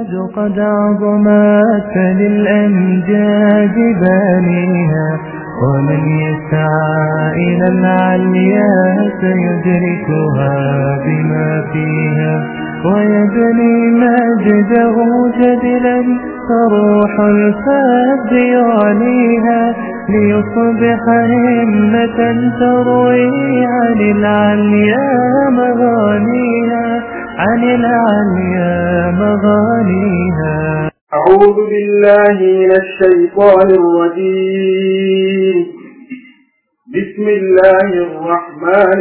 الأمجاد قد عظمت فللأمجاد بانيها ومن يسعى إلى العليا سيدركها بما فيها ويبني مجده جدلا فروح الفاب يعليها ليصبح همة تروي عن العليا مغانيها عن العليا مغانيها أعوذ بالله من الشيطان الرجيم بسم الله الرحمن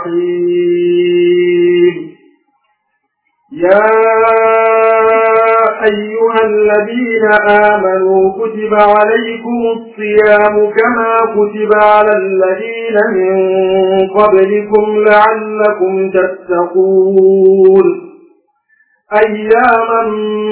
الرحيم يا أيها الذين آمنوا كتب عليكم الصيام كما كتب على الذين من قبلكم لعلكم تتقون أياما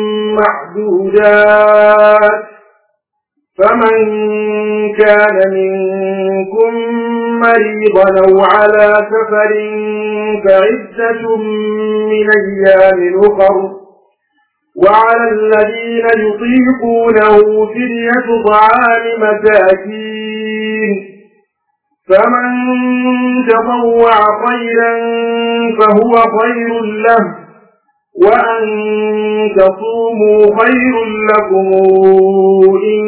معدودات فمن كان منكم مريضا أو على سفر فعدة من أيام أخر وعلى الذين يطيقونه فدية طعام مساكين فمن تطوع خيرا فهو خير له وأن تصوموا خير لكم إن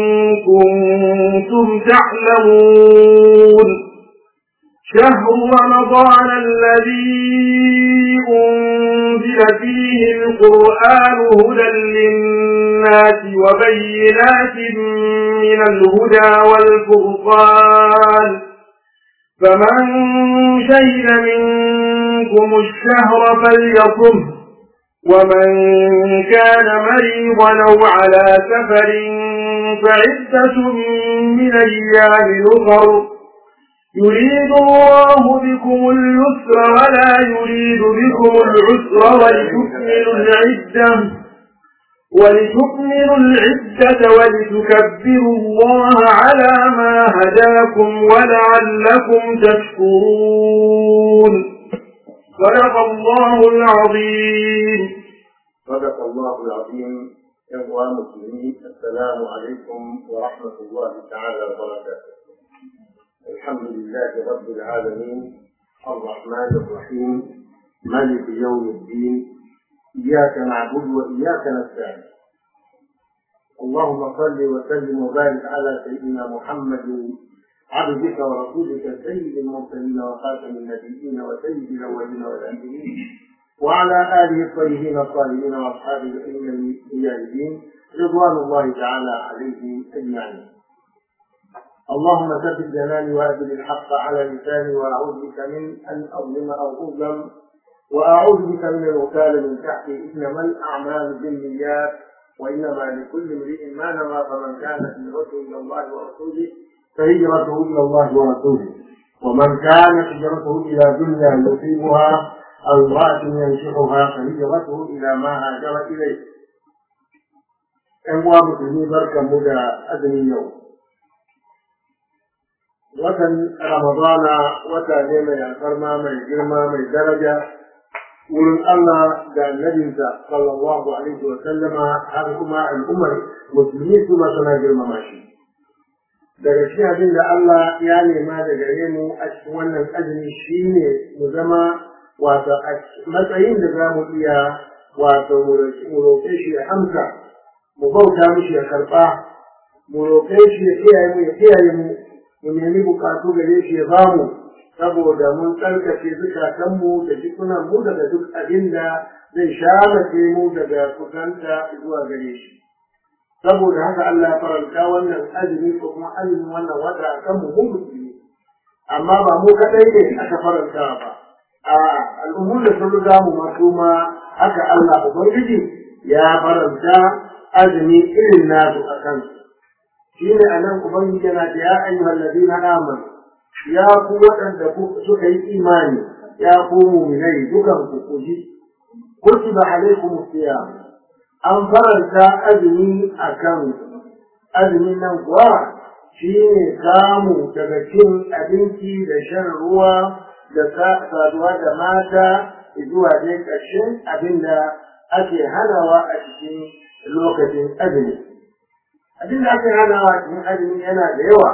كنتم تعلمون شهر رمضان الذي أنزل فيه القرآن هدى للناس وبينات من الهدى والفرقان فمن شهد منكم الشهر فليصم ومن كان مريضا أو على سفر فعدة من أيام أخر يريد الله بكم اليسر ولا يريد بكم العسر ولتكملوا العدة ولتكملوا العدة ولتكبروا الله على ما هداكم ولعلكم تشكرون صدق الله العظيم صدق الله العظيم إخوة المسلمين السلام عليكم ورحمة الله تعالى وبركاته الحمد لله رب العالمين الرحمن الرحيم ملك يوم الدين إياك نعبد وإياك نستعين اللهم صل وسلم وبارك على سيدنا محمد عبدك ورسولك سيد المرسلين وخاتم النبيين وسيد الأولين والآخرين وعلى آله الطيبين الطاهرين وأصحابه الأئمة المجاهدين رضوان الله تعالى عليهم أجمعين اللهم ثبت جناني وأدل الحق على لساني وأعوذ بك من أن أظلم أو أظلم وأعوذ بك من الوكالة من تحتي إنما الأعمال بالنيات وإنما لكل امرئ ما نوى فمن كانت هجرته إلى الله ورسوله فهجرته إلى الله ورسوله ومن كانت هجرته إلى دنيا يصيبها أو امرأة ينشئها فهجرته إلى ما هاجر إليه. ‘Yan uwa musulmi barkan mu da azumin yau. Watan Ramadana wata ne mai alfarma mai girma mai daraja wurin Allah da annabinsa sallallahu alaihi wa sallama har kuma al'ummar musulmi su ma suna girmama shi. Daga shi abin da Allah ya nema da gare mu a cikin wannan azumi shi ne mu zama wato a matsayin da za mu iya wato mu roƙe shi ya amsa mu bauta mishi ya karɓa mu roƙe shi ya kiyaye mu ya kiyaye mu mu nemi buƙatu gare shi ya bamu saboda mun tsarkake zukatanmu da jikunanmu daga duk abin da zai shamace mu daga kusanta zuwa gare shi saboda haka Allah ya faranta wannan azumi ko kuma azumin wannan wata a kan mu musulmi amma ba mu kadai ne aka faranta ba a al'ummar da sun riga mu masu ma haka Allah ubangiji ya faranta azumi irin nasu a kansu shi ne a nan ubangiji yana da ya ayyuhal ladina amanu ya ku waɗanda suka yi imani ya ku muminai dukan ku kuji kutiba alaikum siyam an faranta azumi a kan azumin nan kuwa shi ne samu daga cin abinci da shan ruwa da saduwa da mata zuwa dai ƙarshen abin da ake hanawa a cikin lokacin azumi abin da ake hanawa a cikin azumi yana da yawa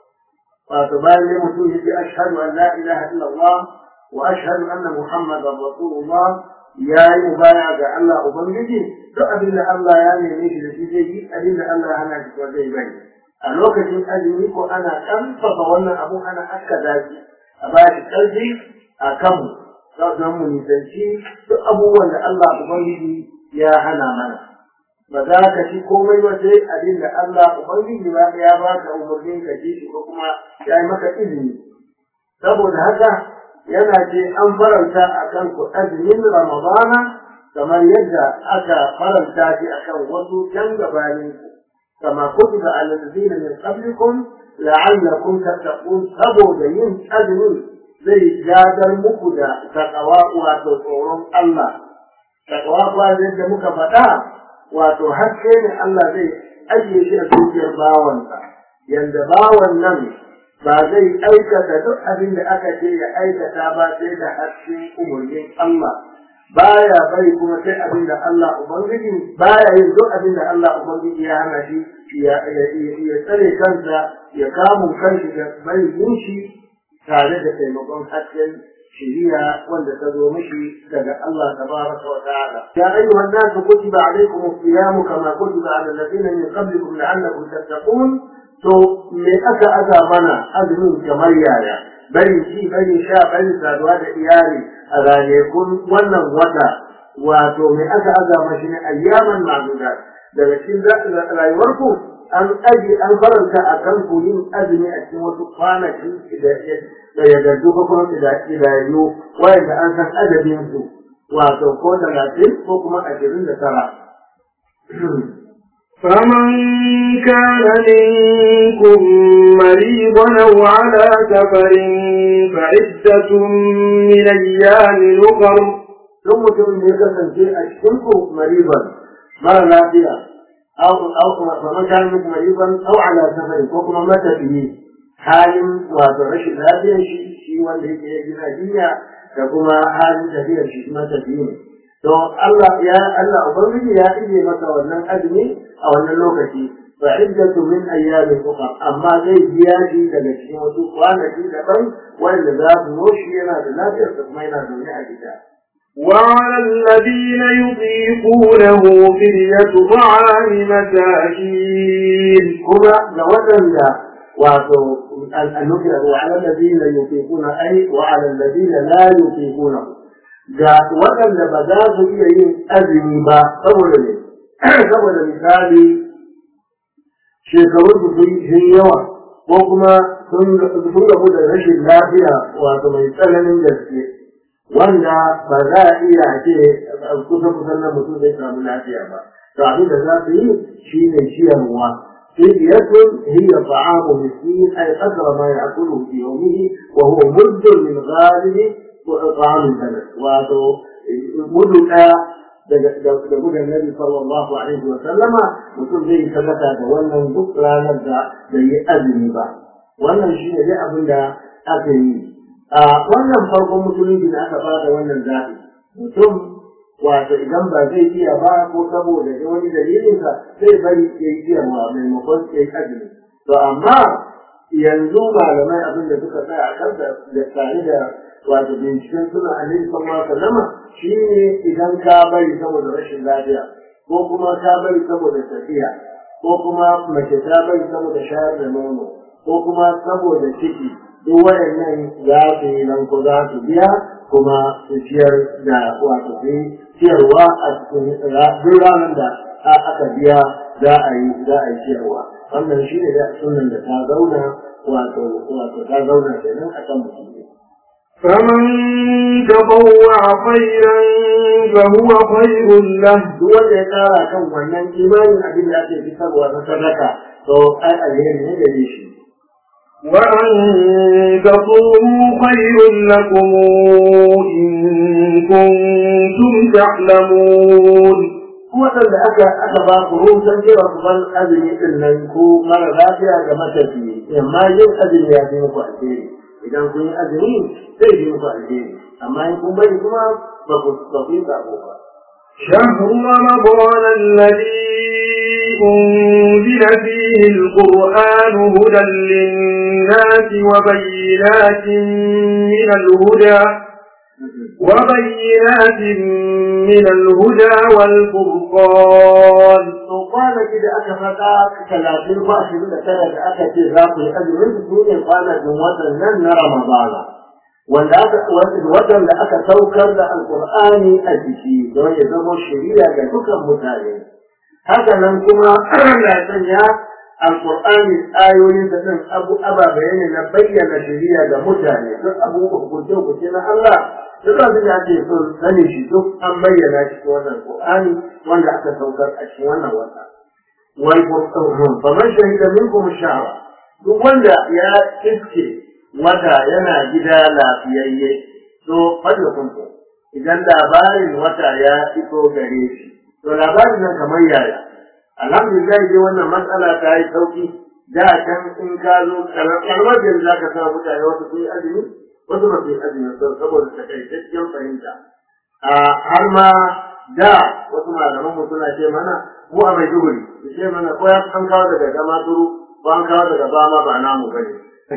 wato bayan ne mutum ya ce ashhadu an la ilaha illallah wa ashhadu anna muhammadan rasulullah ya yi mubaya ga Allah ubangiji duk abin da Allah ya neme shi da shi zai yi abin da Allah ya hana shi ko zai bari a lokacin azumi ko ana ƙarfafa wannan abu ana akkada shi a ba shi ƙarfi a kanmu don mu nisanci duk abubuwan da Allah ubangiji ya hana mana ba za ka ci komai ba sai abin da Allah ubangiji ba ya ba ka umarnin ka ci shi ko kuma ya yi maka izini saboda haka yana ce an faranta a kan ku azumin ramadana kamar yadda aka faranta shi a kan wasu can gabanin ku kama kutiba ala alladhina min qablikum la'allakum tattaqun saboda yin azumin zai gadar muku da takawa wato tsoron Allah takawa kuwa yadda muka faɗa wato haske ne Allah zai ajiye shi a zuciyar bawansa yanda bawan nan ba zai aikata duk abin da aka ce ya aikata ba sai da hasken umarnin Allah baya bari kuma sai abin da Allah ubangiji baya yin duk abin da Allah ubangiji ya hana shi ya tsare kansa ya kamun kanshi da bari yin shi tare da taimakon hasken shiriya wanda ta zo mishi daga Allah tabaraka wa ta'ala ya ayyuhan nasu kutiba alaykum as-siyam kama kutiba ala alladhina min qablikum la'allakum tattaqun to me aka aza mana azumin kamar yaya bari shi bari sha bari saduwa da iyali a ranakun wannan wata wato me aka aza mashi ne ayyaman ma'dudat daga cikin rayuwarku an aji an faranta a kan ku yin azumi a cikin wasu kwanaki da ya gardu ko kuma idanu wayanda an san adadin su wato ko talatin ko kuma ashirin da tara. فمن كان منكم مريضا أو على سفر فعدة من أيام أخر ثم تكون يكسن في أشكركم مريضا مرة lafiya. أو أو فمن كان منكم مريضا أو على سفر وكما مات به حال وترش لافيا شيء شيء wanda yake ya gina jinya da kuma halin tafiyar shi kuma tafiyu to Allah ya Allah ubangiji ya ije maka wannan azumi a wannan lokaci fa iddatu min ayyamin ukhra amma zai biya shi daga cikin wasu kwanaki daban wanda za su noshi yana da lafiyar kuma yana zaune a gida وعلى الذين يطيقونه فدية طعام مساكين kuma ga waɗanda wato annubiya wa ala alladhina yutiquna ay wa ala alladhina la yutiquna ga waɗanda ba za su iya yin azumi ba saboda ne saboda misali shekarun su sun yawa ko kuma sun gabu da rashin lafiya wato mai tsananin gaske wanda ba za a iya ce kusa kusan nan mutum zai samu lafiya ba to abin da za su yi shi ne ciyarwa fidiyatun hiya ta'amu miskin ay qadra ma ya'kuluhu fi yawmihi wa huwa muddun min ghalibi ta'amin balad wato mudu ɗaya daga da gudan nabi sallallahu alaihi wa sallama mutum zai sadaka da wannan duk ranar da bai yi azumi ba wannan shi ne dai abin da aka yi a wannan farkon musulunci da aka bada wannan zaɓi mutum wato idan ba zai iya ba ko saboda da wani dalilinsa zai bari ya yi ciyarwa maimakon ya yi azumi to amma yanzu malamai abin da suka tsaya a kansa da tare da wato binciken suna annabi sallallahu alaihi wasallam shine idan ka bari saboda rashin lafiya ko kuma ka bari saboda tafiya ko kuma mace ta bari saboda shayar da nono ko kuma saboda ciki duk waɗannan za su yi nan ko za su biya kuma su ciyar da wato su ciyarwa a cikin duk ranar da aka biya za a yi za a yi ciyarwa wannan shi ne da sunan da ta zauna wato wato ta zauna kenan a kan musulmi فمن تطوع خيرا فهو خير له duk wanda ya tsara kan wannan imanin abin da ake fitarwa na sadaka to ai alheri ne gare shi وأن تصوموا خير لكم إن كنتم تعلمون waɗanda aka aka ba ku rusan cewa ku ban azumi din nan ko mara lafiya ga matafiyi amma yin azumi ya fi muku alheri idan kun yi azumi zai fi muku alheri amma in kun bari kuma ba ku ba ku yi sabo ba شهر رمضان الذي أنزل فيه القرآن هدى للناس وبينات من الهدى وبينات من الهدى والفرقان to kwanaki da aka faɗa talatin ko ashirin da tara da aka ce za ku yi azumin su ne kwanakin watan nan na ramadana wanda aka watan da aka saukar da alkur'ani a jiki don ya zama shari'a ga dukan mutane haka nan kuma na sanya alkur'ani ayoyin da nan abu ababe ne na bayyana shari'a ga mutane duk abubuwan hukunce hukunce na Allah duk abin da ake so sani shi duk an bayyana shi cikin wannan qur'ani wanda aka saukar a cikin wannan wata wal qur'an fa man shahida minkum shahra duk wanda ya iske wata yana gida lafiyayye to fadda kuntu idan labarin wata ya fito gare shi to labarin nan kamar yaya alhamdulillah dai wannan matsala ta yi sauki da can in ka zo kalmar da za ka sa mutane wasu sun yi azumi wasu ba su yi azumi saboda takaitaccen fahimta har ma da wasu malaman mu suna ce mana mu a mai duguri su ce mana ko ya an kawo daga gama turu ko an kawo daga bama ba namu bane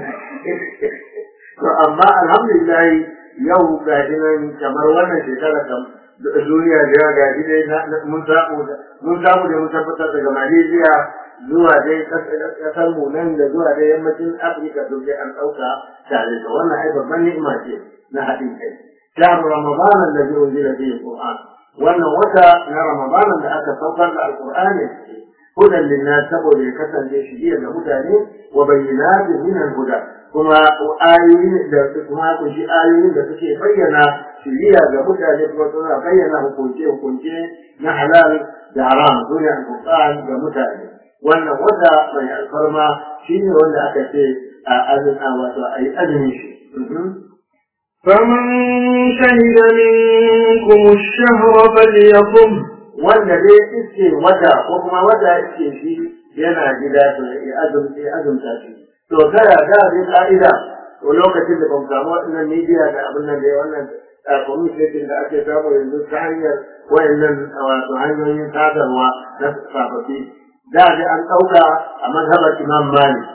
to amma alhamdulillah yau ga nan kamar wannan shekara kam duniya da yawa ga dai mun samu mun samu da mun tabbatar daga Malaysia zuwa dai kasar mu nan da zuwa dai yammacin Afirka duk dai an ɗauka tare da wannan ai babban ni'ima ce na haɗin kai شهر رمضان الذي أنزل فيه القرآن وأن وتا na رمضان da aka saukar da alqur'ani هدى للناس saboda ya kasance shiriya ga mutane wa bayyinat min al-huda kuma ayoyin da kuma kunshi ayoyin da suke bayyana shiriya ga mutane kuma suna bayyana hukunce hukunce na halal da haram sune al-qur'an ga mutane wannan wata mai alfarma shine wanda aka ce a azumi wato ayi azumi shi فمن شهد منكم الشهر فليصم wanda dai iske wata ko kuma wata iske shi yana gida to ya azumta ya azumta shi to kada da dai ka'ida to lokacin da ban samu wannan media da abin nan da wannan communication da ake samu yanzu ta hanyar wayannan wato hanyoyin sadarwa na sababbi da dai an ɗauka a mazhabar imam malik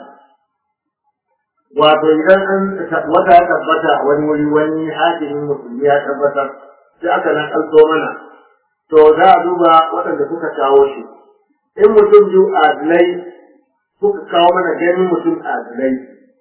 wato idan an wata ya tabbata wani wuri wani hakimin musulmi ya tabbatar sai aka nan alto mana to za a duba waɗanda suka kawo shi in mutum biyu adilai suka kawo mana ganin mutum adilai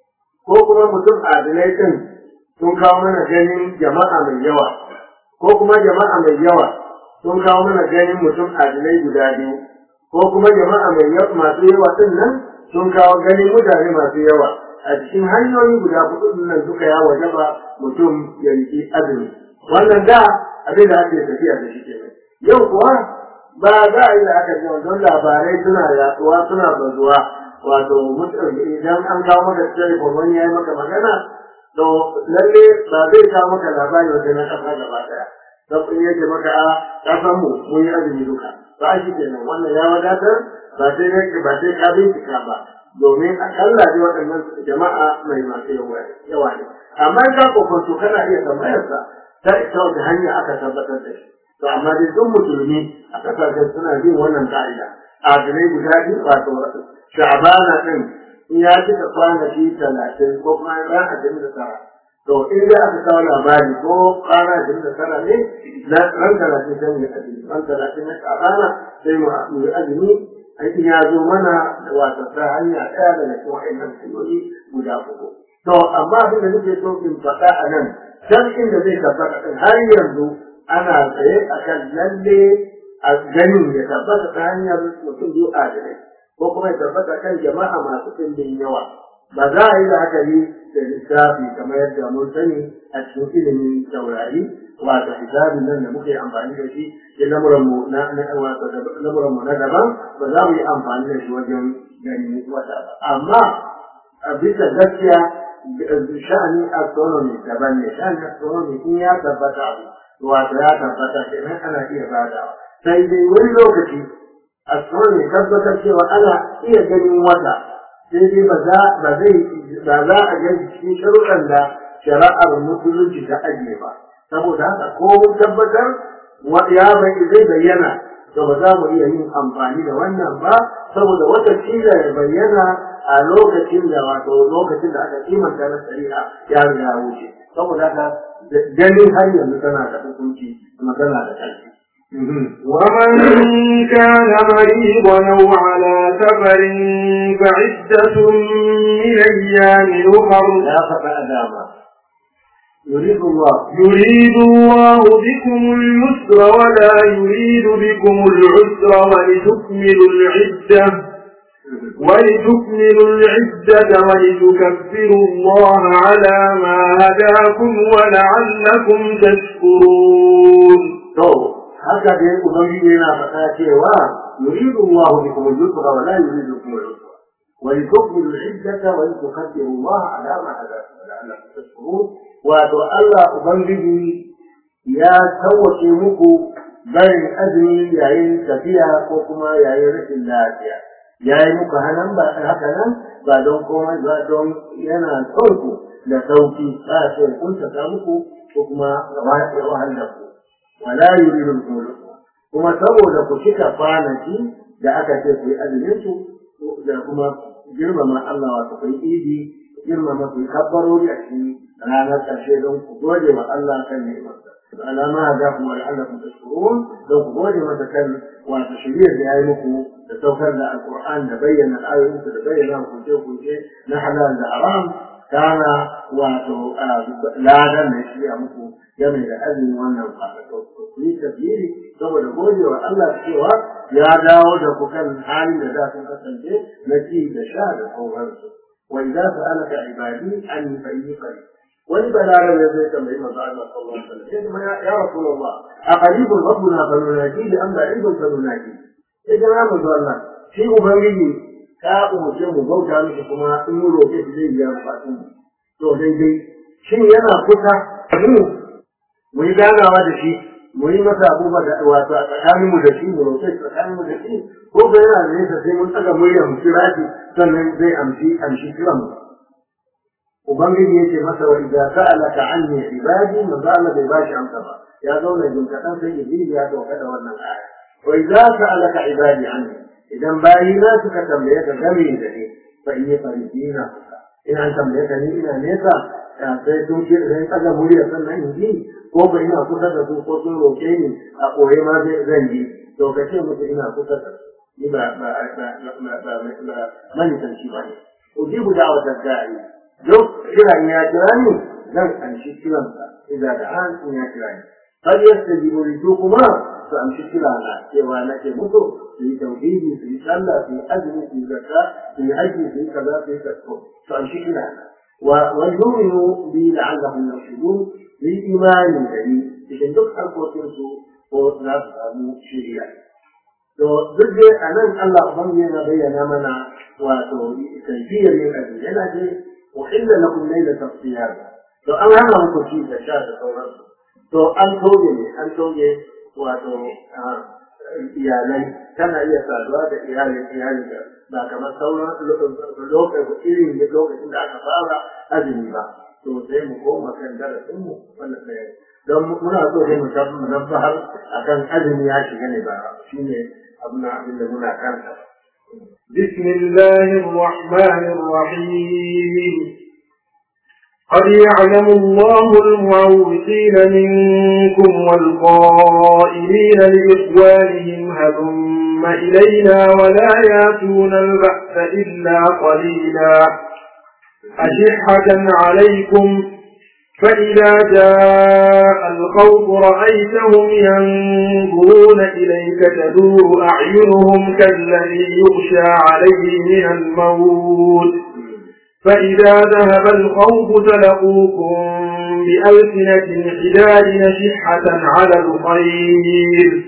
ko kuma mutum adilai ɗin sun kawo mana ganin jama'a mai yawa ko kuma jama'a mai yawa sun kawo mana ganin mutum adilai guda biyu ko kuma jama'a mai yawa masu yawa ɗin nan sun kawo ganin mutane masu yawa a cikin hanyoyi guda hudu nan suka ya wajaba mutum ya yi azumi wannan da abin da ake tafiya da shi kenan yau kuwa ba za a yi da aka jiwa don labarai suna yaduwa suna bazuwa wato idan an kawo maka telefon wani ya yi maka magana to lalle ba zai kawo maka labari wata na kasa gaba daya don in yake maka a kasan mu mun yi azumi duka ba shi kenan wannan ya wadatar ba sai ba sai ka bincika ba domin akalla dai waɗannan jama'a mai masu yawa ne amma in ka kokonto kana iya tambayarsa ta ita wata hanya aka tabbatar da shi to amma dai duk musulmi a kasashen suna bin wannan ka'ida adalai guda biyu wato sha'bana din in ya cika kwanaki talatin ko kuma ran ashirin da tara to in dai aka kawo labari ko kwana ashirin da tara ne na ran talatin sai mu yi azumi ran talatin na sha'bana sai mu yi azumi aikin ya zo mana da wata ta hanya ɗaya daga cikin wa'annan hanyoyi guda uku to amma abin da nake so in faɗa a nan can inda zai tabbata ɗin har yanzu ana tsaye a kan lalle a ganin ya tabbata ta hanyar mutum biyu adalai ko kuma ya tabbata kan jama'a masu ɗimbin yawa ba za a yi la'akari da lissafi kamar yadda mun sani a cikin ilimin taurari wato hisabin nan da muke amfani da shi da lamuran mu na wato lamuran mu na daban ba za mu yi amfani da shi wajen gani wata ba amma a bisa gaskiya sha'anin astronomy daban ne sha'anin astronomy in ya tabbata abu wato ya tabbata kenan ana iya badawa sai dai wani lokaci astronomy tabbatar cewa ana iya ganin wata sai dai ba za ba zai ba za a ga cikin sharuɗan da shari'ar musulunci ta ajiye ba saboda haka ko mun tabbatar ya bai zai bayyana to ba za mu iya yin amfani da wannan ba saboda wata kila ya bayyana a lokacin da wato lokacin da aka kimanta na shari'a ya riga ya wuce saboda haka ganin har yanzu tana da hukunci kuma tana da ƙarfi ومن كان مريضا أو على سفر فعدة من أيام أخر لا فقع داما يريد الله يريد الله بكم اليسر ولا يريد بكم العسر ولتكملوا العدة ولتكملوا العدة ولتكبروا الله على ما هداكم ولعلكم تشكرون to haka dai ubangiji yana faɗa cewa yuridu Allah bikum al-yusra wa la yuridu bikum al-usra wa litukmilu al-iddata wa litukabbiru Allah ala ma hadakum wa la'allakum tashkurun wato Allah ubangiji ya tawwace muku barin azumi yayin tafiya ko kuma yayin rashin lafiya yayi muku hanan ba haka nan ba don komai ba don yana son ku da sauki ba so kun ta muku ko kuma gaba da wahalar ku wala yuridu bikum kuma saboda ku cika kwanaki da aka ce ku yi azumin su da kuma girmama Allah wato ku yi idi girmama ku yi kabbarori a cikin ranar ƙarshe don ku gode wa Allah kan ni'imarsa alama da kuma la'allakum tashkurun don ku gode masa kan wato shiriyar da ya yi muku da saukar da alqur'an da bayyana ayoyinsa da bayyana hukunce-hukunce na halal da haram kana wato ladan da shi a muku game da azumin wannan kwanaka ku yi tafiyiri saboda gode wa Allah cewa ya dawo da ku kan halin da za su kasance na ci da sha da sauransu wa idza sa'alaka ibadi an fa inni qarib wani balaran ya zai tambayi manzo Allah sallallahu alaihi wasallam sai kuma ya rasulullah a qaribun rabbuna fa nunaji bi am ba'idun fa nunaji sai jama'a manzo Allah shi ubangiji ka umarce mu bauta miki kuma in mu roƙe shi zai biya bukatun mu to daidai shin yana kusa mu mu yi ganawa da shi mu yi masa abubuwa da wato a tsakanin mu da shi mu roƙe shi tsakanin mu da shi ko ga yana da nesa sai mun tsaga murya mu kira shi sannan zai amshi amshi kiran mu ubangiji yake masa wa idza sa'alaka anni ibadi manzo Allah bai bashi amsa ba ya zauna jin kadan sai jibril ya dauka da wannan aya wa idza sa'alaka ibadi anni idan bayi na suka tambaye ka game da ni fa inni faridina ina tambaye ka ni ina nesa sai sun ce sai tsaga murya sannan in ji ko ba ina kusa da su ko sun roƙe ni a ɓoye ma zan ji to ka ce musu ina kusa da su ni ba ba ba ba ba ba manisanci ba ne ujibu da'watar da'i duk kiran ya kira ni zan anshi kiransa idan da an in ya kira ni har yastajibu li kuma su amshi kirana cewa nake musu su yi tauhidi su yi sallah su yi azumi su yi zakka su yi haji su yi kaza su yi kasko su amshi kirana ويؤمنوا بي لعلهم يرشدون لإيمان بني إذن duk harkokinsu ko za su samu shiriya. To duk dai a nan Allah Ubangiji yana bayyana mana wato kaifiyar yin azumi yana ce uhilla lakum layla tafsiyar. To an hana muku ci da sha da sauransu. To an toge ne an toge wato iyalai kana iya saduwa da iyalin iyalin da ba kamar sauran lokacin irin lokacin da aka fara azumi ba to sai mu koma kan darasin mu wannan ɗaya don muna so sai mu tafi mu nabbahar akan azumi ya shiga ne ba shine abin abin da muna kanta بسم الله الرحمن الرحيم قد يعلم الله المعوقين منكم والقائلين لإخوانهم هلم إلينا ولا ياتون البأس إلا قليلا أشحة عليكم فإذا جاء الخوف رأيتهم ينظرون إليك تدور أعينهم كالذي يغشى عليه من الموت فإذا ذهب الخوف سلقوكم بألسنة حداد نشحة على الخير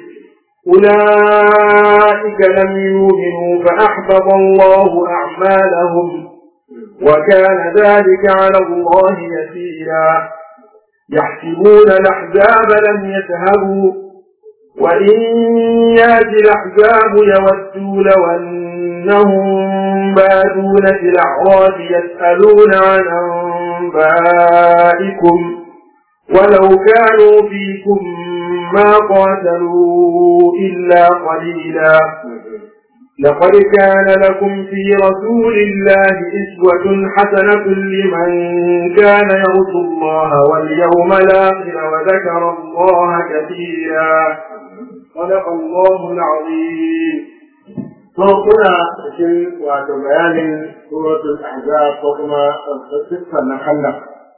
أولئك لم يؤمنوا فأحبط الله أعمالهم وكان ذلك على الله يسيرا يحسبون الأحزاب لم يذهبوا وإن يأتي الأحزاب يودوا لو أنهم بادون في الأعراض يسألون عن أنبائكم ولو كانوا فيكم ما قاتلوا إلا قليلا لقد كان لكم في رسول الله إسوة حسنة لمن كان يرجو الله واليوم الآخر وذكر الله كثيرا صدق الله العظيم to kuna cikin wato bayanin suratul ahzab ko kuma siffar na kallon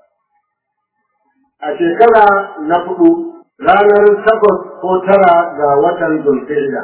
a shekara na hudu ranar takwas ko tara ga watan zulhijja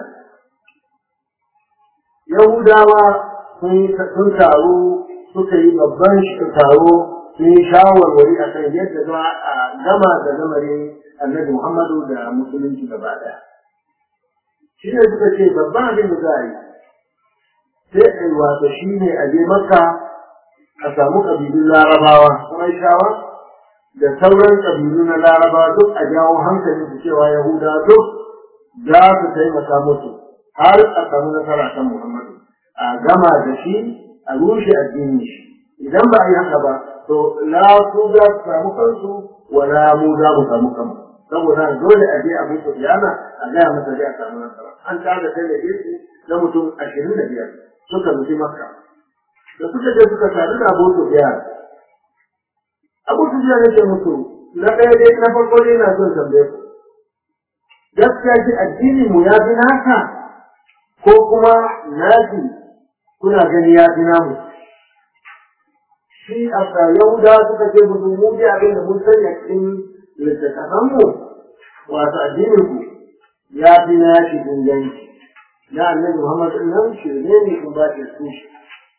yahudawa sun taru suka yi babban taro sun yi shawarwari a kan yadda za a gama da lamarin annabi muhammadu da musulunci gaba daya shi ne suka ce babban abin da za a yi sai a yi wato shi ne a je maka a samu ƙabilun larabawa kuma shawa da sauran ƙabilu na larabawa duk a jawo hankalin su cewa yahuda duk za su taimaka musu har a samu nasara kan muhammadu a gama da shi a rushe addinin shi idan ba a yi haka ba to la su za su samu kansu wala mu za mu samu kanmu saboda dole a je a musu biyana a gaya masa zai a samu nasara an tada kai da na mutum ashirin da biyar suka nufi makka da suka je suka sadu da abu su biyar abu su biyar yake musu na ɗaya dai na farko dai na son tambaye ku gaskiya shi addini mu ya fi naka ko kuma naki kuna gani ya fi namu shi a yahuda suka ce musu mu dai abin da mun sanya cikin littattafanmu wato addinin ku ya fi nashi inganci na annabi Muhammad nan shirme ne kun ba ta su shi.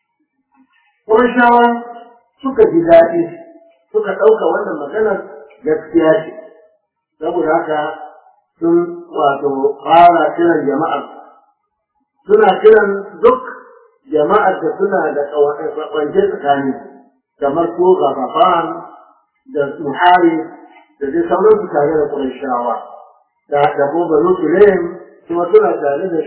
Ƙurshawa suka ji daɗi suka ɗauka wannan maganar gaskiya ce, saboda haka sun wato fara kiran jama'ar. Suna kiran duk jama'ar da suna da ƙwance tsakani, kamar ko gafafan da muhari da dai sauransu tare da ƙurshawa. Da da kuma banu kuma suna tare da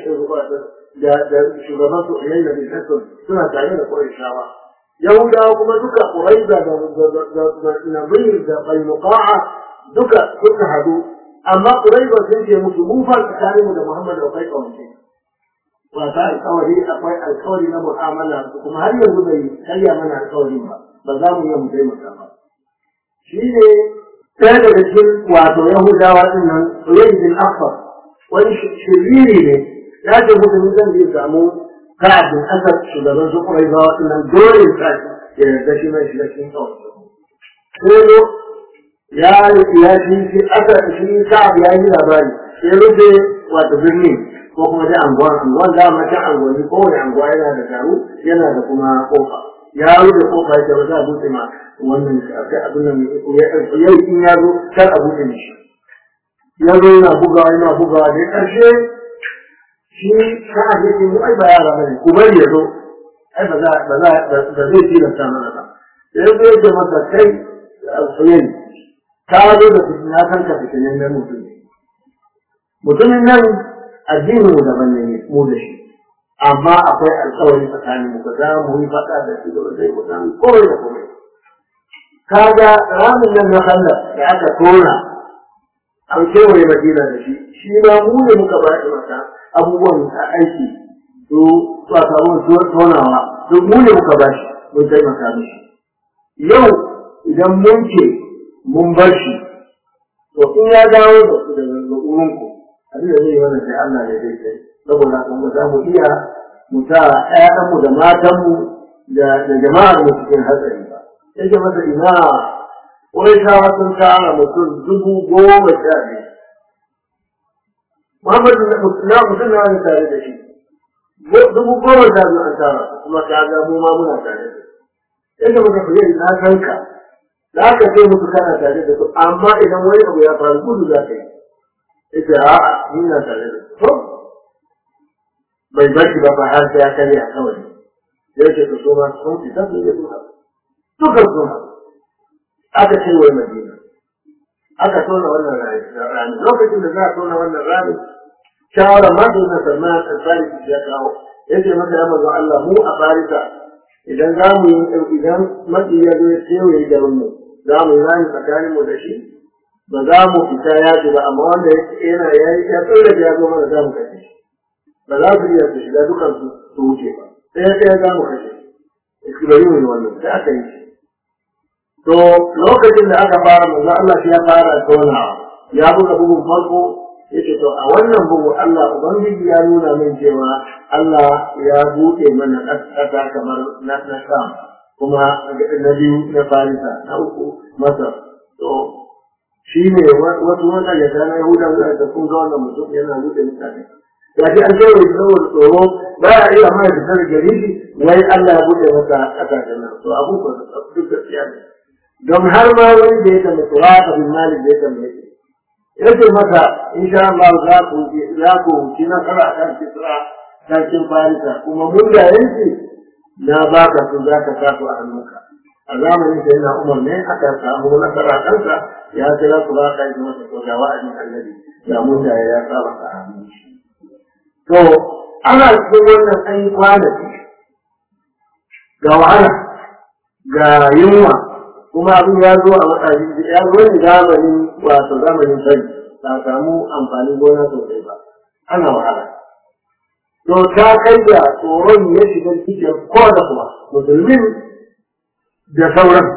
shugaban su a yayin da suna tare da Qurayshawa Yahudawa kuma duka Quraiza da Nadir da Qainuqa'a duka suka hadu amma Quraiza sun ce musu mu fa tsakaninmu da Muhammad akwai kawance wata alkawari akwai alkawari na mu'amala kuma har yanzu bai karya mana alkawarin ba ba za mu iya mu taimaka ba shi ne ɗaya daga cikin wato Yahudawa ɗin nan Uyayy bin Affan wani shiriri ne ya ce mutum zan zai samu ka'abin asar shugaban su kurai ba waɗannan dole sa ya yarda shi mai shiga cikin kawai sai ya ya shi shi asar shi ka'ab ya yi labari sai rufe wato birni ko kuma dai anguwan anguwan da mata anguwanni kowane anguwa yana da taru yana da kuma kofa ya rufe kofa ya ce ba za a buɗe ma wannan abin nan ya yi in ya zo kar a buɗe mishi ya zo yana bugawa yana bugawa da ƙarshe shi sa'ad yake mu ai ba yara bane ku bari ya zo ai ba za ba za ba zai tilasta mana ba sai zo yake masa kai alfayyan ka zo da fitina kan ka fitinin nan mutum mutumin nan addinin mu daban ne mu da shi amma akwai alkawari tsakanin mu ba za mu yi faɗa da shi da zai mu san komai da komai kaga ramin nan na Allah da aka tona an kewaye madina da shi shi ma mu ne muka ba shi mata abubuwan aiki to ba samu tonawa to mu ne muka ba shi mun taimaka mishi yau idan mun ce mun bar shi to in ya dawo da su daga wurin ku abin da zai yi wannan sai Allah ne zai kai saboda kuma za mu iya mu sa ƴaƴanmu da matanmu da jama'ar mu cikin hatsari ba yake masa ina wai shawa sun tara mutum dubu goma sha biyu Muhammadu na mutum na wani tare da shi dubu goma sha biyu an tara kuma ka ga mu ma muna tare da shi yadda muka fiye na san ka za ka ce musu kana tare da su amma idan wani abu ya faru gudu za ka yi ita a'a ni na tare da su bai bashi ba fa har sai ya karya kawai yake su so ma sun fita su yi su haɗu suka so haɗu aka ce wai madina aka tona wannan rami lokacin da za a tona wannan rami shawara ma da na salman al-farisi ya kawo yace masa ya manzo Allah mu a farisa idan za mu yi idan maki ya zo ya kewaye garin mu za mu yi rami tsakanin mu da shi ba za mu fita yaƙi ba amma wanda yana ya yi ya tsira da ya zo mana za mu kashe shi ba za su iya su shiga dukan su su wuce ba ɗaya ɗaya za mu kashe shi iskibari ne wannan sai aka yi shi to lokacin da aka fara manzo Allah ya fara tonawa ya buga bugun farko yace to a wannan bugu Allah ubangiji ya nuna min cewa Allah ya buɗe mana ƙasa kamar na na Sham kuma na biyu na Farisa na uku Masar to shi ne wasu wata ya ta na Yahuda da sun ga wannan mutum yana buɗe mutane ya ce an ce wai saboda tsoro ba ya iya mai da sanar gari shi wai Allah ya buɗe masa ƙasashen nan to abubuwan duk gaskiya ne don har ma wani da ya tambaye Turata bin Malik da ya tambaye yace masa insha Allah za ku za ku ci nasara a kan Kisra sarkin Farisa kuma mun da yanki na baka su za ka sa su a hannunka a zamanin da yana Umar ne aka samu nasara a kansa ya kira su ba ka yi masa to ga wa'adin annabi da mun da ya saba ka a hannun shi to ana cikin wannan an yi kwanaki ga wahala ga yunwa kuma abin ya zo a matsayin ya zo ne zamanin wato zamanin sani ba samu amfanin gona sosai ba ana wahala to ta kai da tsoron ya shiga cikin ko da kuma musulmin da sauran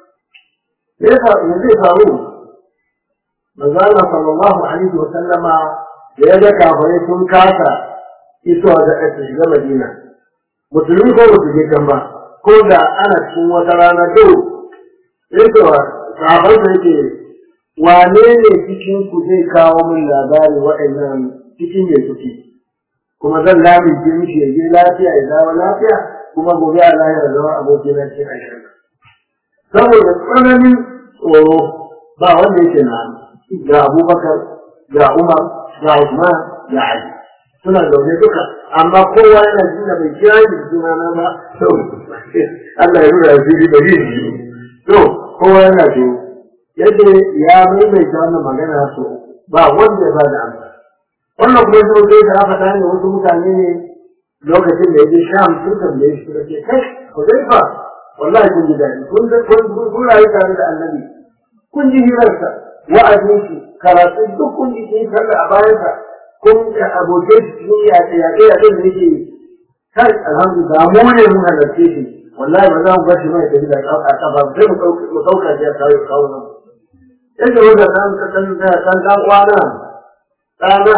me yasa me zai faru manzo Allah sallallahu alaihi wa sallama da ya ga kafirai sun kasa isowa da ake shiga Madina musulmi ko ba su je can ba ko da ana cikin wata rana dau yake wa sahabar da yake wane ne cikin ku zai kawo min labari waɗannan cikin ya suke kuma zan lamince mishi ya je lafiya ya dawo lafiya kuma gobe a lahira zama aboki na cikin ashirin saboda tsananin tsoro ba wanda yake na ga abubakar ga umar ga usman ga ali suna zaune duka amma kowa yana jin da bai kira ni da suna na ba to Allah ya nuna asiri da yin to kowa yana so yadda ya maimaita wannan magana so ba wanda ba da amsa wannan kuma zo sai da aka tani wasu mutane ne lokacin da yaje sham sun tambaye shi suka ce kai Hudayfa wallahi kun ji daɗi kun kun kun rayu tare da annabi kun ji hirarsa wa'azin shi karatu duk kun ji sun kalla a bayansa kun ga abokai shi sun yaƙe yaƙe yaƙe da yake kai alhamdulillah mu ne mun halarce shi wallahi ba za mu bar shi mai tafi da a kafa sai mu mu dauka shi a kawo kawo nan yadda wanda nan ka san da san dan kwana dana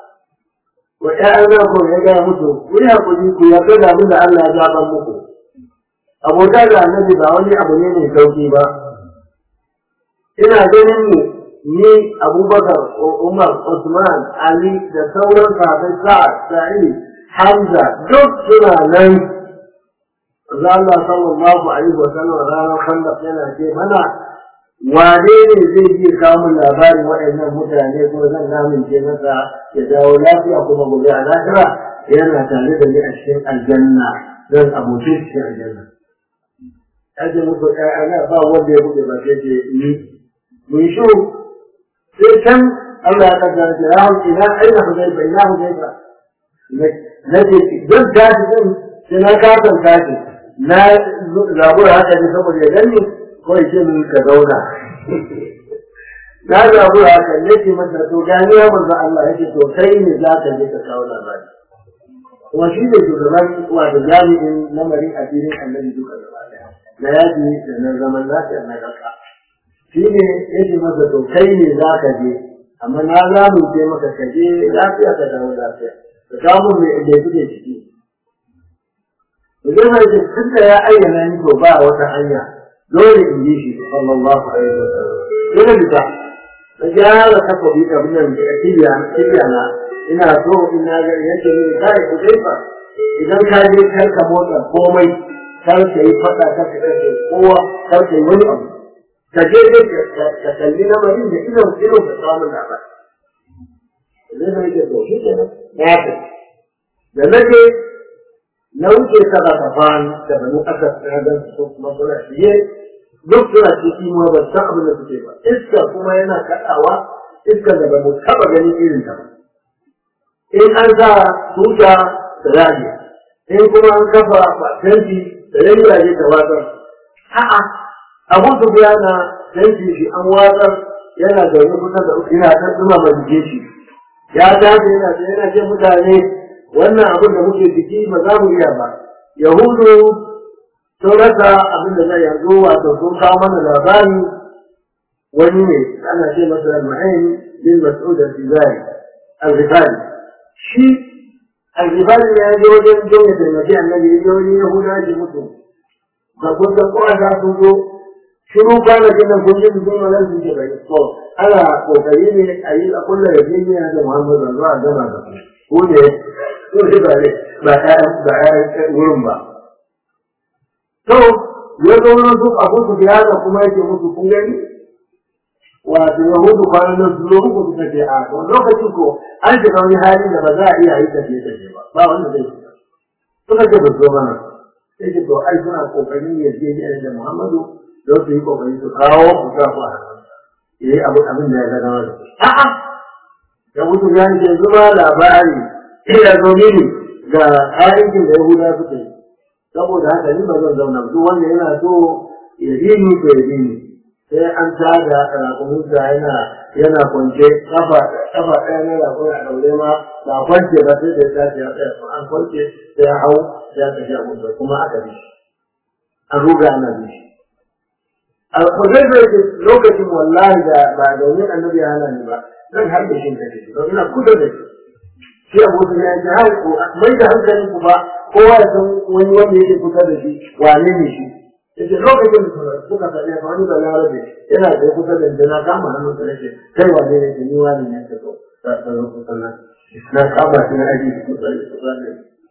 wa ƴaƴana ko ya ga mutu ku yi hakuri ku yarda da abin da Allah ya zaba muku abota da annabi ba wani abu ne mai sauki ba ina ganin ne ni abubakar umar usman ali da sauran sahabbai sa'ad sa'id hamza duk suna nan Allah sallallahu alaihi wa sallam ranar khandaq yana ce mana wane ne zai iya kawo labarin waɗannan mutane kuma zan lamince masa ya dawo lafiya kuma gobe a lahira yana tare da ni a cikin aljanna zan abuce cikin aljanna ake muku ana ba wanda ya buɗe ba sai ce ni mun shi sai can Allah ya kaddara ce ya hau ina aina hudaifa ina hudaifa na ce don tashi din sai na kasan tashi na zabura haka ne saboda ya gani ko ya ce min ka zauna na zabura haka ne ce masa to gani ya manzo Allah yake to kai ne za ka je ka kawo labari kuma shi ne shugaban wato jami'in lamarin addinin annabi duka gaba daya na yaji da na zaman lafiya na ƙasa shi ne yake masa to kai ne za ka je amma na za mu ce maka ka je lafiya ka dawo lafiya ka kawo mai da kuke ciki idan mai tun da ya ayyana ni to ba wata hanya dole in yi shi sallallahu alaihi wa sallam dole bisa na gyara kafa bi abin nan da kibiya kibiya na ina so ina ga yake ne kai ku dai fa idan ka je kar ka motsa komai kar ka yi fada kar ka kashe kowa kar ka yi wani abu ka je dai ka kalli lamarin da idon idon ka samu labari idan mai ke to shi kenan ya ta da nake na wuce saba kafan da banu aka tsaya don su kuma suna shiye duk suna ciki ma ba san abin da suke ba iska kuma yana kaɗawa iska da ba mu taɓa ganin irin ta ba in an sa tuta da rage in kuma an kafa fatanti da rage ta watsar a'a abu su biya na tanti shi an watsar yana zaune kusa da ina ta zuma ba jike shi ya tashi yana ce yana ce mutane wannan abin da muke ciki ba za mu iya ba yahudu sun rasa abin da zai yanzu wato sun kawo mana labari wani ne ana ce masa al-ma'in bin mas'ud al-fizari al-ghifari shi al-ghifari ya je wajen don ya taimaki annabi ya je wajen yahuda ji mutu ba kun san kowa za su zo shiru kwanakin nan kun ji su zo nan su ce bai to ana kokari ne a yi a kulla da jiniya da muhammadu zuwa a gama da ku ne ko shi ba ne ba ƴaƴan wurin ba to ya zo nan su abu su biya da kuma yake musu kun gani wato yahudu kwanan nan su zo muku suka ce a to lokacin ko an shiga wani hali da ba za a iya yi tafiye tafiye ba ba wanda zai shiga suka ce ba zo mana sai ce to ai suna kokarin yarjejeniya da muhammadu don su yi kokari su kawo ku sa ku a hannunsa ya yi abu abin da ya ga dama da su a'a ya mutu ya ce zuba labari ina zo mini ga aikin da yahuda suka yi saboda haka ni ba zan zauna duk wanda yana so ya bi ni ko ya bi ni sai an tada rakumunsa yana yana kwance kafa kafa ɗaya na rakun a ɗaure ma ba kwance ba sai da ya tashi ya tsaya an kwance sai ya hau sai ya tafi abunsa kuma aka bi shi an ruga ana bi shi alhuzai zai ce lokacin wallahi da ba domin annabi ya hana ni ba zan har da shi kake shi don ina kusa da shi shi abokin ya ce har ku mai da hankalin ku ba kowa ya san wani wanda yake kusa da shi wane ne shi yace lokacin da suka faɗi ka wani da larabe yana da kusa da ni na kama hannun sa nake kai wane ne ni wani ne ka zo ka zo kusa na na kama shi na aji kusa da kusa da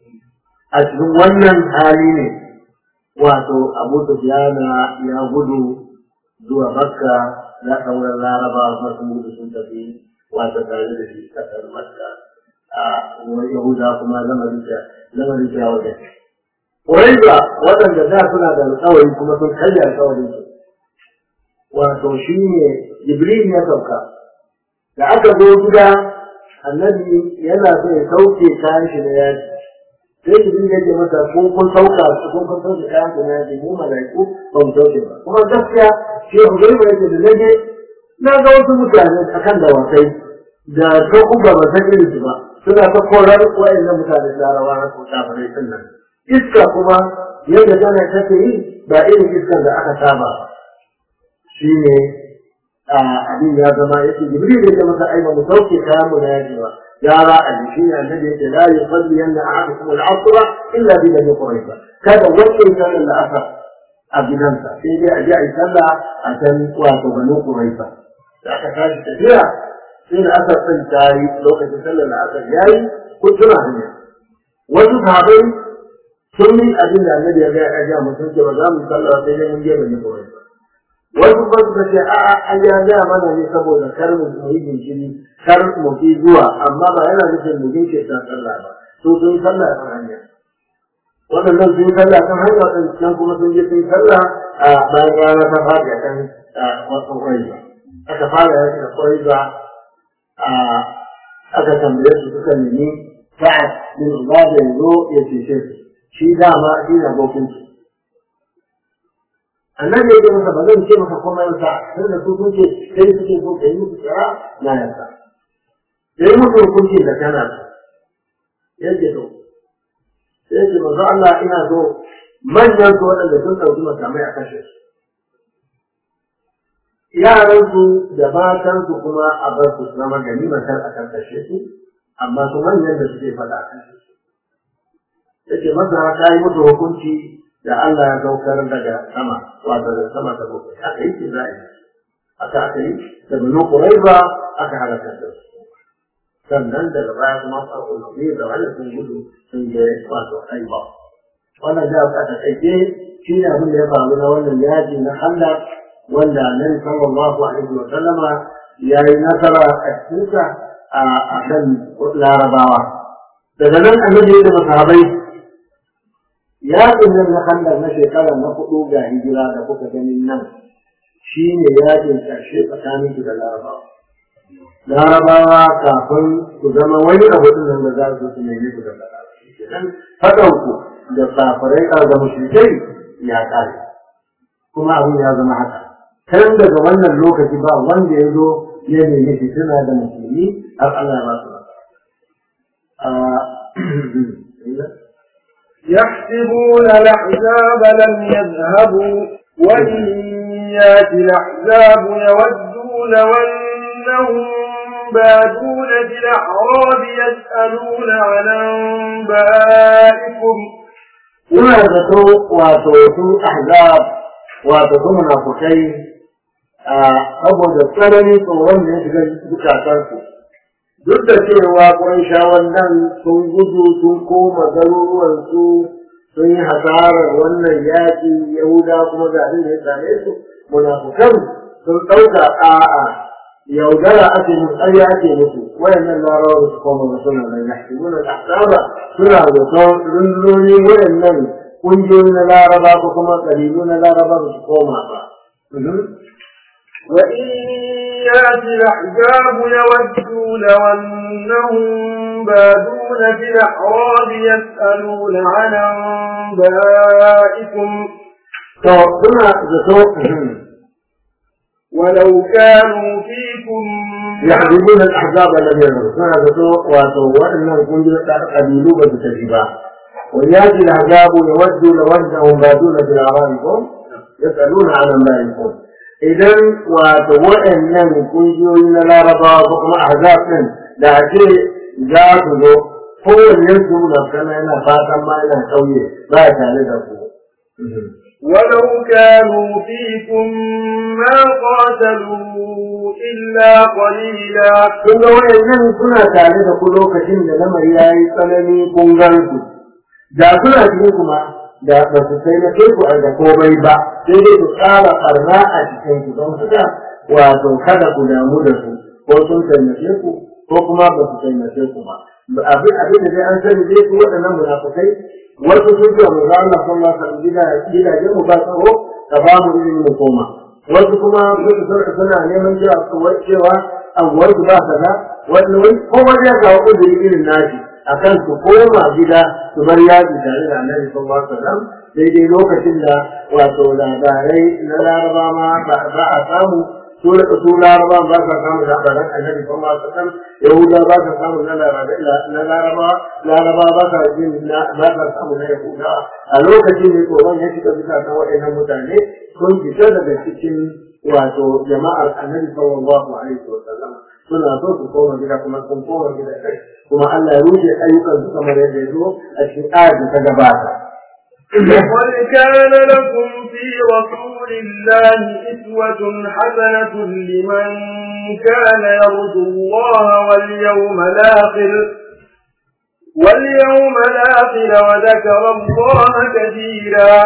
a cikin wannan hali ne wato abu sufyana ya gudu zuwa makka na sauran laraba masu gudu sun tafi wato tare da shi kasar makka a yahuda kuma lamarin da lamarin da wajen Ƙuraiba waɗanda da suna da alƙawari kuma sun karya alƙawarin su. Wato shi ne Jibril ya sauka. Da aka zo gida annabi yana so ya sauke kayan shi na yaji. Sai Jibril ya ce masa ko kun sauka su kun kun sauke kayan ku na yaji mu malaiku ba mu sauke ba. Kuma gaskiya shi Hudaiba yake da nage na ga wasu mutane akan dawakai da ta kuma ba san irin su ba. Suna ta korar wa'annan mutane larabawa na ko kafirai din nan. iska kuma yadda tana take yi ba irin iskar da aka saba shi ne abin ya zama ya ce jibril ya ce masa ai ba mu sauke kayan mu na yaji ba yara a jiki ne annabi ya ce la yusalli yanna ahadukum al-asra illa bi ladhi quraiba kada wanda ya sallar al-asr a gidansa sai dai a je a yi sallah a can wato banu quraiba da aka tashi tafiya sai da asar din tayi lokacin sallar al-asr yayi ko tuna hanya wasu sahabbai sun yi abin da annabi ya gaya ya mutum ce ba za mu sallah sai dai mun je da nufa wani wasu ba suka ce a'a an ya gaya mana ne saboda kar mu yi jinkiri kar mu fi zuwa amma ba yana nufin mu jinke ta sallah ba su sun yi sallah kan hanya waɗannan sun yi sallah kan hanya waɗannan kuma sun je sun yi sallah a bayan rana ta fadi a kan wasu ƙwaiba aka fara yaki da ƙwaiba aka tambaye su suka nemi sa'ad bin ubada ya zo ya cece su shi dama shi ne abokin su annabi ya ce masa ba zan ce maka komai masa sai da su sun ce sai suke so ka yi musu tsara na yarda da yi musu hukunci da kana yake to sai ce manzo Allah ina so manyan su waɗanda sun ɗauki makamai a kashe su yaransu da matansu kuma a bar su zama ganimatar a kan kashe su amma su manyan da suke faɗa a kashe su yake masa ta yi musu hukunci da Allah ya saukar daga sama wato da sama ta bakwai aka yi ce za a yi aka aka yi da binu kuraiba aka halaka da su sannan daga baya kuma farko ne da wani sun gudu sun je wato aiba wannan da aka takaice shi ne abin da ya faru na wannan yaji na Allah wanda Annabi sallallahu alaihi wa sallama ya yi nasara a cikinsa a kan larabawa daga nan annabi da masahabai yaƙin nan na handar na shekara na hudu ga hijira da kuka ganin nan shi ne yaƙin ƙarshe tsakanin su da larabawa. Larabawa kafin su zama wani abu ɗin nan da za su su nemi su da larabawa. Faɗanku da safarai da mushrikai ya ƙare. Kuma abin ya zama haka. kan daga wannan lokaci ba wanda ya zo ya nemi fitina da musulmi har Allah ya ba su يحسبون الأحزاب لم يذهبوا وإن يأتي الأحزاب يودوا لو أنهم بادون في الأعراب يسألون عن أنبائكم ina zato wato su ahzab wato su munafukai a saboda tsananin tsoron da ya shiga zukatansu duk da cewa ƙunshawan nan sun gudu sun koma garuruwansu sun yi hasarar wannan yaƙi yahuda kuma ga abin da ya same su munafukan sun ɗauka a'a yaudara ake musu ƙarya ake musu wayannan larabawa su koma ba suna nan yahsibuna al-ahsaba suna zaton rundunoni wayannan ƙungiyoyi na laraba ko kuma ƙabilu na laraba ba su koma ba وإن يأتي الأحزاب يودوا لو أنهم بادون في الأعراب يسألون عن أنبائكم to suna zato ولو كانوا فيكم يحسبون الأحزاب الذين يرون suna zato wato waɗannan ƙungiyoyi da ƙabilu ba su tafi ba ويأتي الأحزاب يودوا لو أنهم بادون في أعرابكم يسألون عن أنبائكم idan wato waɗannan ƙungiyoyi na larabawa ko kuma ahzab ɗin da ake za su zo kowanne su na kana yana fatan ma yana ƙauye ba ya tare da ku. ولو كانوا فيكم ما قاتلوا إلا قليلا Kun ga waɗannan suna tare da ku lokacin da lamari ya yi tsanani kun gan su. Da suna cikin kuma da ba su sai na ku a da komai ba sai dai ku tsara ɓarna a cikin ku don suka wato kada ku damu da su ko sun taimake ku ko kuma ba su taimake ku ba. Abin abin da dai an sani dai su waɗannan munafukai wasu sun ce mu za Allah sallallahu alaihi wasallam gidajen mu ba tsaro ka ba mu izini mu koma. Wasu kuma suka suna neman cewa cewa anguwar su ba kaza wani wani kowa ya kawo uzuri irin nashi akan su koma gida su bar yaji tare da annabi sallallahu alaihi wasallam daidai lokacin da wato labarai na laraba ma ba a samu su su laraba ba sa samu labaran annabi sallallahu alaihi wasallam yahuda ba sa samu na na laraba laraba ba sa jin ba sa samu na yahuda a lokacin ne tsoron ya shiga bisa kan waɗannan mutane sun fita daga cikin wato jama'ar annabi sallallahu alaihi wasallam suna so su koma gida kuma sun koma gida kai kuma Allah ya rushe ayyukan su kamar yadda ya zo a cikin ayar da ta gabata لقد كان لكم في رسول الله إسوة حسنة لمن كان يرجو الله واليوم الآخر واليوم الآخر وذكر الله كثيرا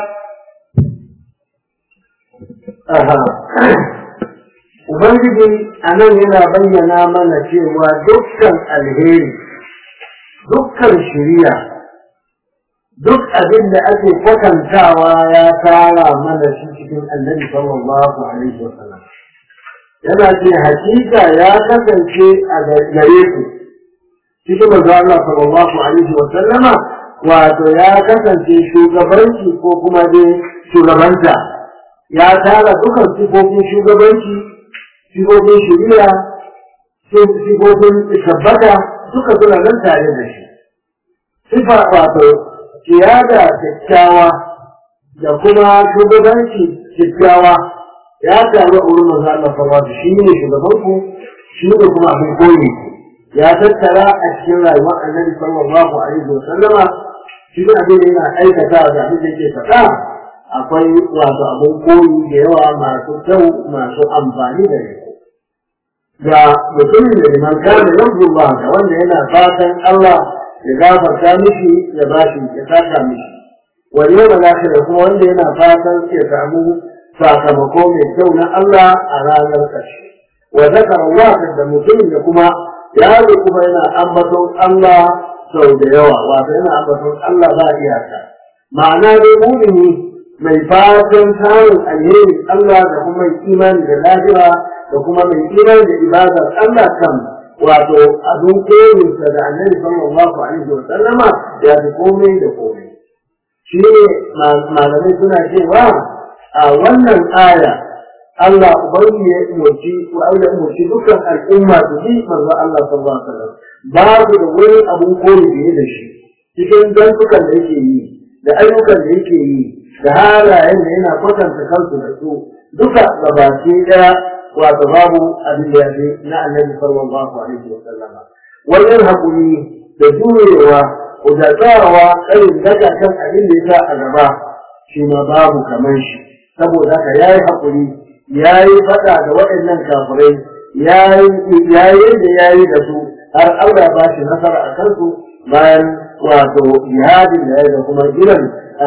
Ubangiji a nan yana bayyana mana cewa dukkan alheri, dukkan shiriya, duk abin da ake kwatantawa ya tara mana shi cikin annabi sallallahu alaihi wa sallam. Yana ce hakika ya kasance a gare ku cikin manzo Allah sallallahu alaihi wa sallama wato ya kasance shugabanci ko kuma dai shugabanta ya tara dukan sifofin shugabanci sifofin shari'a sifofin tabbata duka suna nan tare da shi sifa wato kiyada kyakkyawa da kuma shugabanci kyakkyawa ya taru a wurin manzo Allah sallallahu alaihi shi ne shugaban ku shi ne kuma abin koyi ya tattara a cikin rayuwar annabi sallallahu alaihi wa sallama shi ne abin da yana aikata da abin da yake faɗa akwai wato abin koyi da yawa masu kyau masu amfani da shi ga mutumin da liman kana yanzu ba ga wanda yana fatan Allah ya gafarta mishi ya ba shi ya saka mishi wani yau da kuma wanda yana fatan ya samu sakamako mai kyau na Allah a ranar ƙarshe wa zakar Allah da mutumin da kuma yaro kuma yana ambaton Allah sau da yawa wato yana ambaton Allah ba iyaka ma'ana dai mumini mai fatan samun alherin Allah da kuma mai imani da lahira da kuma mai imani da ibadar Allah kan wato abin koyinsa da annabi sallallahu alaihi wa sallama ya fi komai da komai shi ne malamai suna cewa a wannan aya Allah ubangi ya umarci ko ya umarci dukkan al'umma su bi manzo Allah sallallahu alaihi wasallam babu da wani abun koyi da da shi cikin zantukan da yake yi da ayyukan da yake yi da halayen da yana kwatanta kansu da su duka gabaki daya wato babu abin da ya fi na annabi sallallahu alaihi wasallam wajen hakuri da jurewa da tsayawa irin daga kan abin da ya sa a gaba shi ma babu kamar shi saboda haka ya yi haƙuri ya yi faɗa da waɗannan kafirai ya yi da ya yi da su har Allah ba shi nasara a kansu bayan wato jihadin da ya da kuma jiran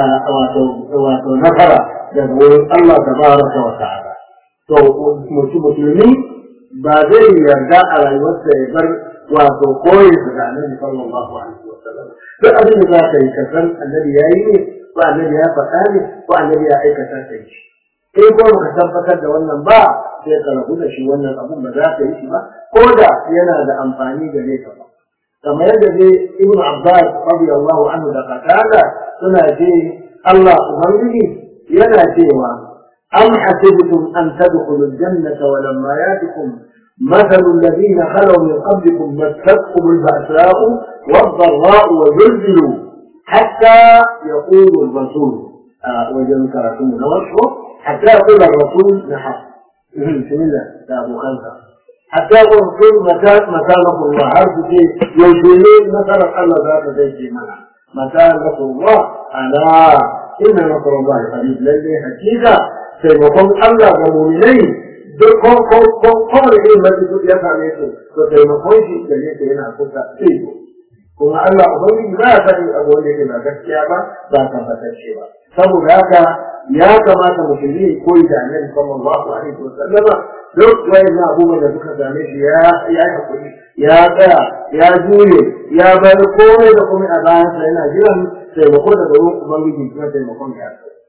wato nasara daga wurin Allah ta baraka wa ta'ala to musulmi ba zai yarda a rayuwarsa ya bar wato koyi da annabi sallallahu alaihi wasallam duk abin da za ka yi ka san annabi ya yi ne ko annabi ya faɗa ne ko annabi ya aikata ka yi in ko ka tabbatar da wannan ba sai ka rabu da shi wannan abun ba za ka yi shi ba ko da yana da amfani gare ka ba kamar yadda dai ibn abbas radiyallahu anhu da qatada suna ce Allah ubangiji yana cewa am hasibtum an tadkhulu al-jannata wa lamma yatikum مثل الذين خلوا من قبلكم مستهم البأساء والضراء وزلزلوا حتى يقول الرسول آه وجن كراتم نوشه حتى يقول الرسول نحن بسم الله يا أبو خلفة حتى يقول الرسول متى متى نصر الله عرف شيء يوشيلين مثلا الله ذات زي منع متى نصر الله ألا إن نصر الله قريب للي حكيدا سيكون الله ومؤمنين duk kowane irin mafi duk ya same su to taimakon shi da yake yana kusa sai kuma Allah ubangiji ba ya sani abu wanda yake ba gaskiya ba ba tabbatacce ba saboda haka ya kamata musulmi koyi da annabi sallallahu alaihi wasallam duk wayannan abubuwan da suka same shi ya ya hakuri ya tsaya ya jure ya bar komai da komai a bayansa yana jiran taimako daga wurin ubangiji kuma taimakon ya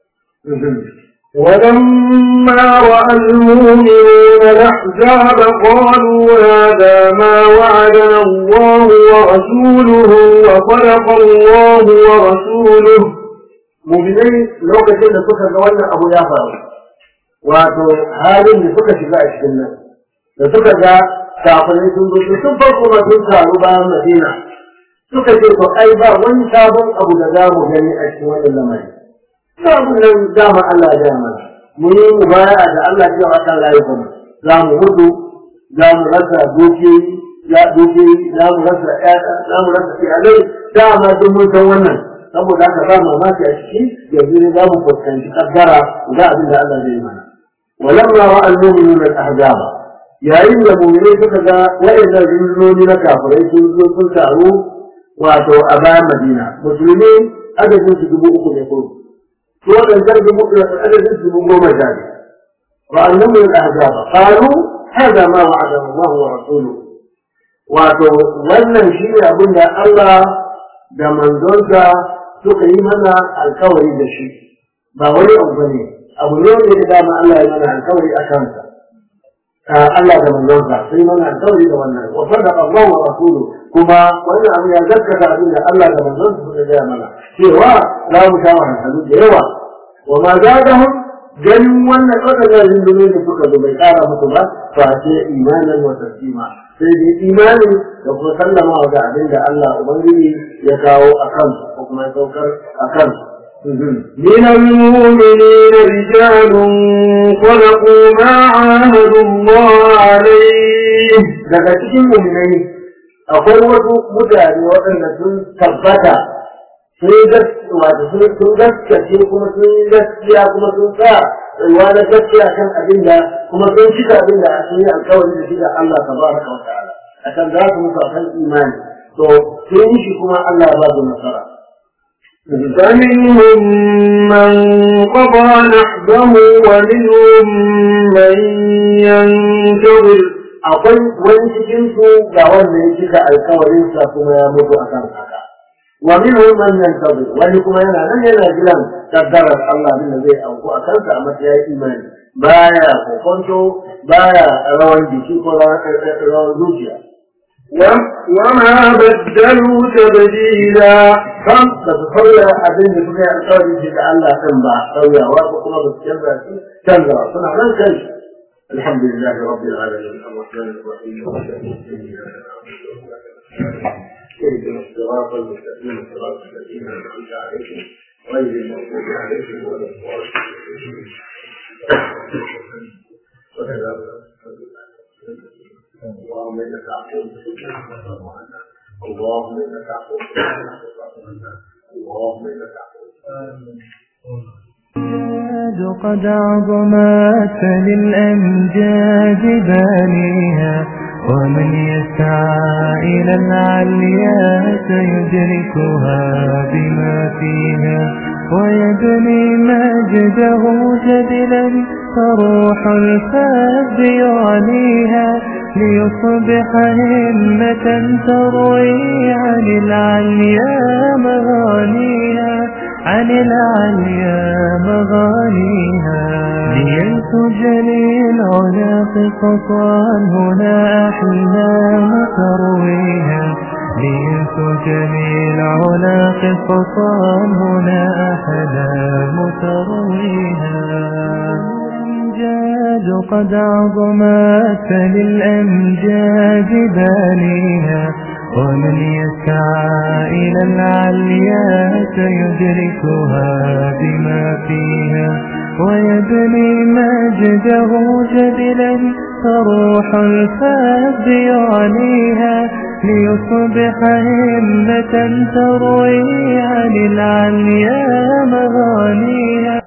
ولما رأى المؤمنون الأحزاب قالوا هذا ما وعدنا الله ورسوله وصدق الله ورسوله mu'minai lokacin da suka ga wannan abu ya faru wato halin da suka shiga a cikin nan da suka ga kafirai sun zo su sun farko ba sun taru bayan madina suka ce to ai ba wani sabon abu da za mu gani a cikin wannan lamari sabon nan dama Allah ya gaya mana mu yi mu baya da Allah ya wa kan rayuwar mu za mu mutu za mu rasa dukiyoyi ya dukiyoyi za mu rasa ƴaƴa za mu rasa iyalai dama duk mun san wannan saboda haka ba mamaki a ciki yanzu ne za mu fuskanci kaddara ga abin da Allah zai mana walamma ra'a al-mu'minuna al-ahzab yayin da mu'minai suka ga waɗannan rundunoni na kafirai sun zo sun taru wato a bayan Madina musulmi adadin su dubu uku ne ko su waɗancan dubu adadin su dubu goma sha ne ra'a al-mu'minuna al-ahzab qalu hada ma wa'ada Allah wa rasuluhu wato wannan shi ne abin da Allah da manzonsa suka yi mana alkawari da shi ba wani abu bane abu ne da ya dama Allah ya mana alkawari a kansa Allah da manzonsa sai mana alkawari da wannan wa sadaqa Allah wa rasulu kuma wannan abu ya gaskata abin da Allah da manzonsa suka gaya mana cewa za mu sha wahalhalu da yawa wa ma zadahum ganin wannan wadannan rundunar da suka zo bai kara musu ba fa ce imanan wa taslima sai dai imani da kuma sallama ga abin da Allah Ubangiji ya kawo a kansu ko kuma ya saukar a kansu. من المؤمنين رجال صدقوا ما عاهدوا الله عليه Daga cikin muminai akwai wasu mutane waɗanda sun tabbata sun wato sun gaskace kuma sun yi gaskiya kuma sun sa tsayuwa na gaskiya kan abin da kuma sun cika abin da sun yi alkawari da shi da Allah tabaraka wa ta'ala akan za su mutu akan imani to sun yi shi kuma Allah ya ba su nasara فمنهم من قضى نحبه ومنهم من ينتظر akwai wani cikin su ga wanda ya cika alkawarin sa kuma ya mutu akan haka wa minhum man yantazir wani kuma yana nan yana jiran kaddarar Allah din da zai auku a kansa a matsayin imani baya kokonto baya rawan jiki ko rawan zuciya وما بدلوا تبديلا kan da su sauya abin da suka yi alkawari shi da Allah kan ba sauyawa ko kuma ba su canza shi canza suna nan kai الحمد لله رب العالمين الرحمن الرحيم اهدنا الصراط المستقيم صراط الذين انعمت عليهم غير المغضوب عليهم ولا الضالين اللهم انك عفو اللهم انك عفو اللهم انك عفو قد عظمت للأمجاد بانيها ومن يسعى إلى العليا سيدركها بما فيها ويبني مجده جدلا فروح الفذ يعليها ليصبح همة تروي عن العليا مغانيها عن العليا مغانيها لينتج للعلا قصصا هنا أحلام ترويها لينتج للعلا قصصا هنا أحلام ترويها الأمجاد قد عظمت للأمجاد بانيها ومن يسعى إلى العليا سيدركها بما فيها ويبني مجده جدلا فروح الفذ يعليها ليصبح همة تروي عن العليا مغانيها